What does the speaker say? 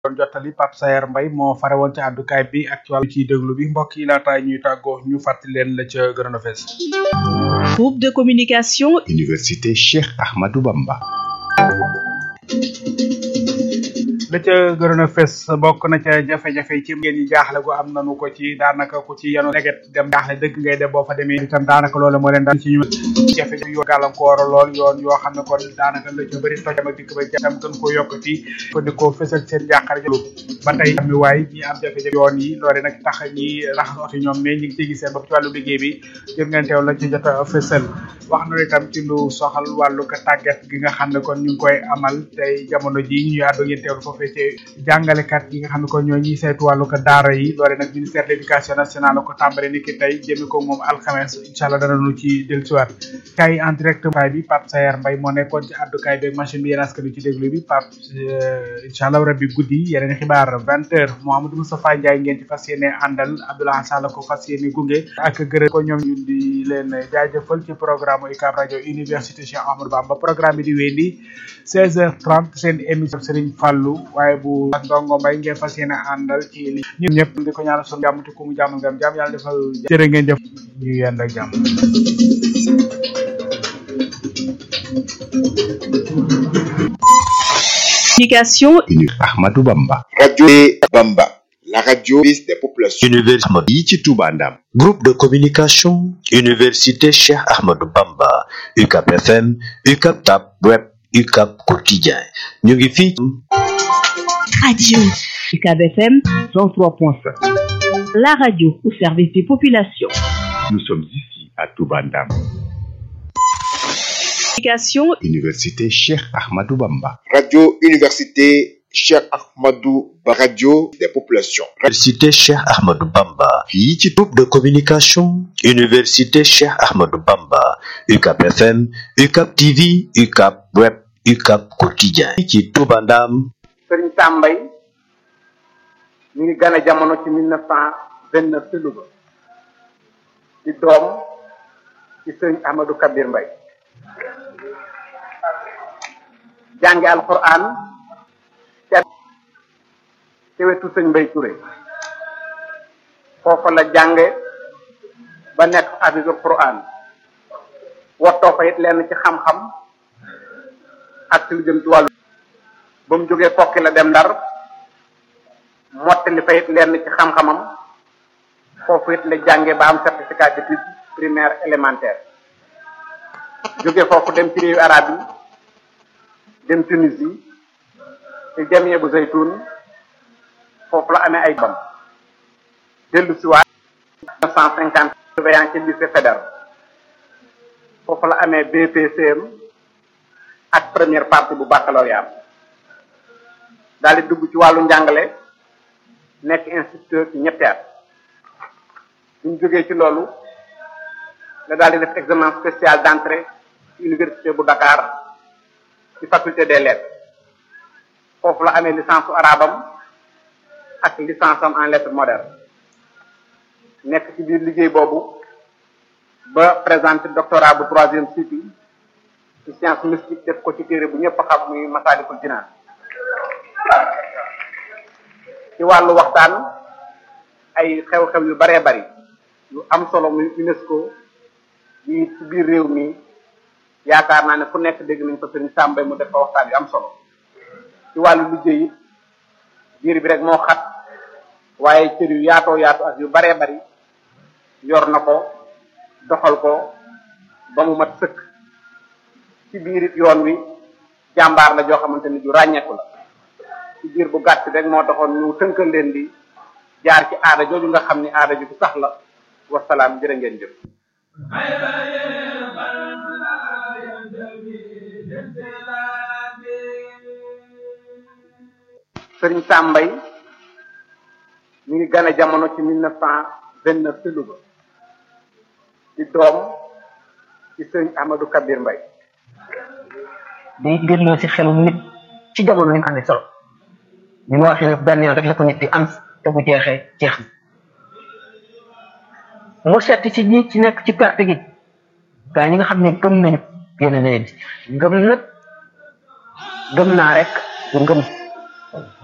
doon jottali Pape Sayer Mbaye moo fare woon ci àddukaay bi ak ci wàllu ciy déglu bi mbokk yi laata ñuy tàggoo ñu fàttali leen la ca gënoon a fees Groupe de communication Université Cheikh Ahmadou Bamba. la ca gënoon a fes bokk na ca jafe-jafe ci ngeen ñi jaaxle gu am nanu ko ci daanaka ku ci yanu leget dem jaaxle dëgg ngay dem boo fa demee itam daanaka loolu moo leen daal ci ñu jafe-jafe yoo gàllankoor lool yoon yoo xam ne kon daanaka la ca bëri tojam ak dikk ba jam gën koo yokkati ko di ko fesal seen jàqare jëlu ba tey am waay ñi am jafe-jafe yoon yi loole nag tax ñi raxas oto ñoom mais ñi ngi ci gis seen bopp ci wàllu liggéey bi jëm ngeen teew la ci jot a fesal wax na itam ci lu soxal wàllu ko tàggat gi nga xam ne kon ñu ngi koy amal tey jamono ji ñuy àddu ngeen teewlu foofee ci jàngalekat yi nga xam ne kon ñoo ñuy saytu wàllu ko daara yi loole nag ministère de l'éducation nationale la ko tàmbale ni ki tey jëmi ko moom alxames incha allah dana nu ci dellusiwaat kay en direct kaay bi Pape Sayer Mbaye moo nekkoon ci àddukaay beeg machine bi yéen askan wi ci déglu bi Pape incha allah rabbi guddi yeneen xibaar vingt heures Mouhamadou Moustapha Ndiaye ngeen ci fas yéene àndal Abdoulaye Sall ko fas yéene gunge ak gërëm ko ñoom ñu di leen jaajëfal ci programme UCAB rajo université Cheikh Ahmadou Bamba programme bi di wéyandi 16h30 seen émission Serigne Fallou waaye bu ndongo mbay ngeen fas yéene àndal ci li ñun ñëpp di ko ñaanal sunu jàmm te ku mu jàmmal ngam jàmm yàlla defal jërë ngeen jëf ñu yend ak jàmm communication Ahmadou Bamba. Radio Bamba, la radio des populations. Université yi ci Touba Ndam. Groupe de communication Université Cheikh Ahmadou Bamba UCAP FM UCAP Tab Web UCAP Quotidien ñu ngi fii radio UCAB FM 103.5. la radio au service des populations Nous sommes ici à Touba Ndam. communication Université Cheikh Ahmadou Bamba. Radio Université Cheikh Ahmadou Ba, radio des populations. Université Cheikh Ahmadou Bamba fii ci groupe de communication Université Cheikh Ahmadou Bamba UCAP FM UCAP TV UCAP Web UCAP Quotidien ci Touba Ndam sëriñ Tambay ñu ngi gane jamono ci mille neuf cent vingt neuf ci Louga di doom ci sëriñ Ahmadou Kabir Mbay jànge alquran ca ci wetu sëñ Mbay Touré foofa la jànge ba nekk hafisul quran wattoo fa it lenn ci xam-xam ak ci lu jëm ci wàllu ba mu jógee kokki la dem ndar mottali fa it lenn ci xam-xamam foofu it la jànge ba am certificat d'études primaire élémentaire jóge foofu dem ci réewu arab yi dem Tunisie ci jamie bu zaytun foofu la amee ay bam dellu si waat neuf cent cinquante surveillant ci lycée fédéral foofu la amee BPCM ak première partie bu baccalauréat daal di dugg ci wàllu njàngale nekk instituteur ci ñetti at bu ñu jógee ci loolu la daal di def examen spécial d'entrée ci université bu Dakar ci faculté des lettres foofu la amee licence su arabam ak licence am en lettres modernes nekk ci biir liggéey boobu ba présenté doctorat bu troisième cycle ci science mystique def ko ci téere bu ñëpp xam muy Masaalikul Jinaan ci wàllu waxtaan ay xew-xew yu baree bari yu am solo muy UNESCO yi ci biir réew mi yaakaar naa ne fu nekk dégg nañ ko sëriñ Sàmbay mu def fa waxtaan yu am solo ci wàllu liggéey it biir bi rek moo xat waaye cër yu yaatoo yaatoo ak yu baree bari yor na ko doxal ko ba mu mat sëkk ci biir it yoon wi jàmbaar la joo xamante ni ju ràññeeku la ci biir bu gàtt rek moo taxoon ñu tënkal leen di jaar ci aada jooju nga xam ni aada ju bu sax la wasalaam jërë ngeen jëf sëriñ Sàmbay ñu ngi gane jamono ci mille neuf cent vingt neuf ci Louga di doom ci sëriñ Ahmadou Kabir Mbay day delloo si xelum nit ci jamono yi mu amee solo ni ma waxee benn yoon rek la ko nit di am te bu jeexee jeex na mu seet ci ñi ci nekk ci perte gi gaa ñi nga xam ne gëm nañu yéen a leen ngëm nag gëm naa rek ngëm